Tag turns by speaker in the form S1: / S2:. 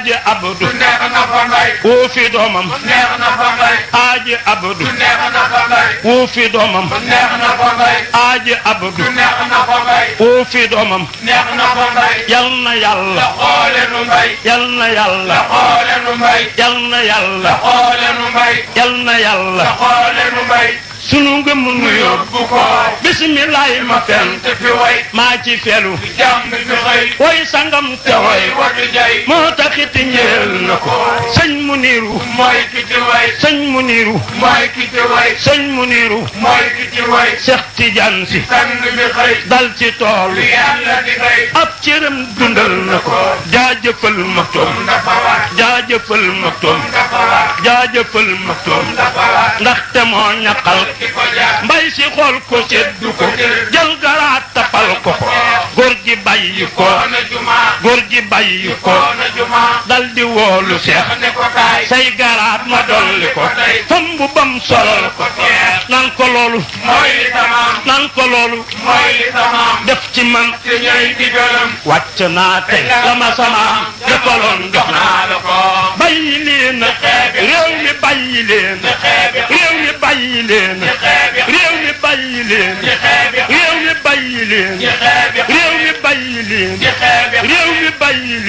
S1: aaji abdu
S2: neex na fa mbay
S1: woo fi doomam
S2: neex na fa mbay
S1: aaji abdu
S2: neex na fa mbay
S1: woo fi doomam
S2: neex na fa mbay
S1: aaji abdu
S2: neex na fa mbay
S1: woo fi doomam
S2: neex na fa mbay
S1: yal na yàlla
S2: xoole nu mbay
S1: yal na yàlla
S2: xoole nu mbay
S1: yal na yàlla
S2: xoole nu mbay
S1: yal na yàlla
S2: xoole nu mbay
S1: sunu ngëm nu yóbbu
S2: yóbbu ko
S1: bisimilahi ma fen
S2: te fi way
S1: maa ci felu
S2: jàmm fi xëy
S1: woy sangam te
S2: te
S1: woy
S2: way wadu jay
S1: moo taxit ñeel na ko sëñ mu niiru
S2: mooy ki ci way
S1: sëñ mu niiru
S2: mooy ki ci way
S1: sëñ mu niiru
S2: mooy ki ci way
S1: Seex Tijaan si
S2: sang bi xëy
S1: dal ci tool
S2: lu yàlla di xëy
S1: ab cëram dundal na ko jaajëfal maktoom
S2: dafa war
S1: jaajëfal maktoom
S2: dafa war
S1: jaajëfal maktoom
S2: dafa war
S1: ndaxte moo ñaqal
S2: ki ko jaar
S1: mbay si xool ko seddu ko jël garaat tapal ko ko góor gi bàyyi ko
S2: koona juma
S1: góor gi bàyyi ko
S2: koona juma
S1: dal di woolu seex
S2: ne ko kaay
S1: say garaat ma dolli ko fam bu bam solal ko nan ko loolu
S2: mooy li tamaam
S1: nan ko loolu
S2: mooy li tamaam
S1: def ci man
S2: te ñooy digalam
S1: wàcc naa tey la ma sama defaloon jox naa
S2: naa la ko
S1: bàyyi leen réew mi bàyyi leen réew mi bàyyi leen réew mi bàyyi leen réew mi bàyyi leen réew mi bàyyi leen réew mi bàyyi leen